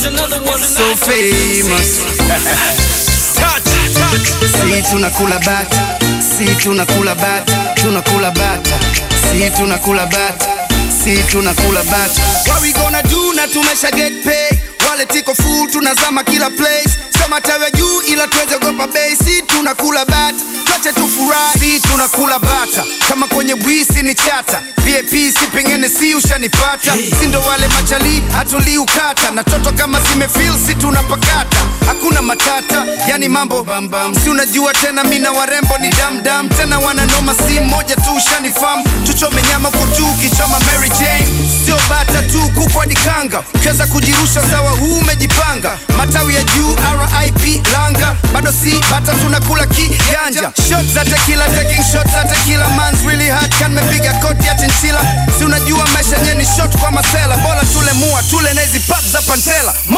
Here's another one. so famous. Touch, touch. Si tunakula bata, si tunakula bata, tunakula bata, si tunakula bata, si tunakula bata. What we gonna do na tumesha get pay, wale tiko full tunazama kila place, sema tawe juu ila tuweze gopa bei, si tunakula bata Tuache tufurahi, si tunakula bata kama kwenye bwisi ni chata VIP si pengine si ushanipata si ndo wale machali hatulii ukata na toto kama zimefil si tunapakata hakuna matata yani mambo bambam si unajua tena mina warembo ni damdam tena wananoma si moja tu ushanifam tuchome nyama kutu ukichoma Mary Jane sio bata tu kukwa dikanga ukiweza kujirusha sawa huu umejipanga matawi ya juu RIP langa bado si bata tunakula kijanja shot za tequila taking shot za tequila man's really hard kan mepiga koti ya chinchila si unajua maisha yenyewe ni shot kwa masela bora tule mua tule na hizi pap za pantela Mo.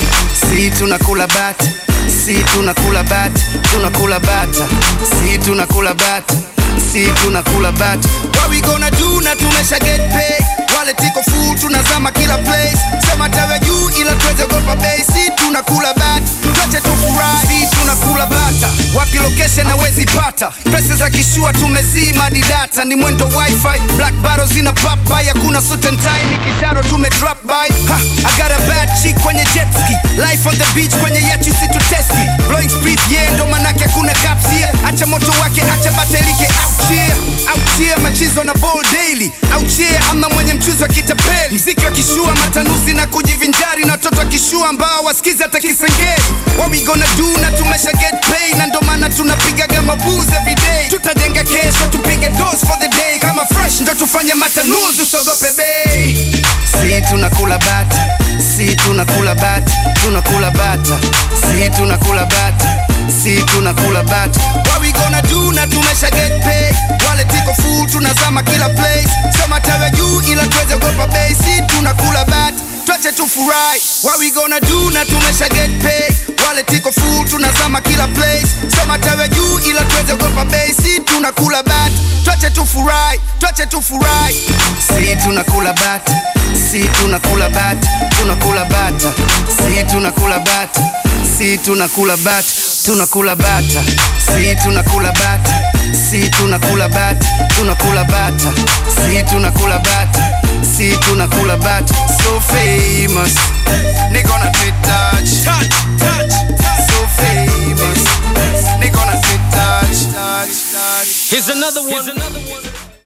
si tunakula bata si tunakula bata tunakula bata si tunakula bata si tunakula bata what we gonna do na tumesha get pay wale tiko full tunazama kila place sema tawe juu ila tuweze gopa bei si tunakula bata tuache tufurahi si tunakula bata wapi location hawezi pata pesa za kishua tumezima ni data ni mwendo wifi black barrels zina pop by hakuna suit and tie ni kisharo tume drop by ha I got a bad chick kwenye jet ski life on the beach kwenye yacht si tu testi blowing speed yeah ndo manake hakuna caps here acha moto wake acha batelike out here out here machizo na ball daily out here amna mwenye mchuzi wa kitapeli mziki wa kishua matanuzi na kujivinjari na watoto wa kishua ambao wasikizi hata kisengeli what we gonna do na tumesha get paid na ndo maana tunapigaga mabuzi every day tutajenga kesho tupige dose for the day kama fresh ndo tufanye matanuzi usogope bei si tunakula bata si tunakula bata tunakula bata si tunakula bata si tunakula bata what we gonna do na tumesha get paid wale tiko full tunazama kila place sema tawe juu ila tuweze gopa bei si tunakula bata tuache tufurahi what we gonna do na tumesha get paid wale tiko full tunazama kila place sema tawe juu ila tuweze gopa bei si tunakula bata tuache tufurahi tuache tufurahi si tunakula bata si tunakula bata tunakula bata si tunakula bata si tunakula bata tunakula bata si tunakula bata si tunakula bata tunakula bata si tunakula bata si tunakula bata so famous nigga on a touch Touch, touch, touch. so famous nigga on a touch touch touch Here's another one. Here's another one.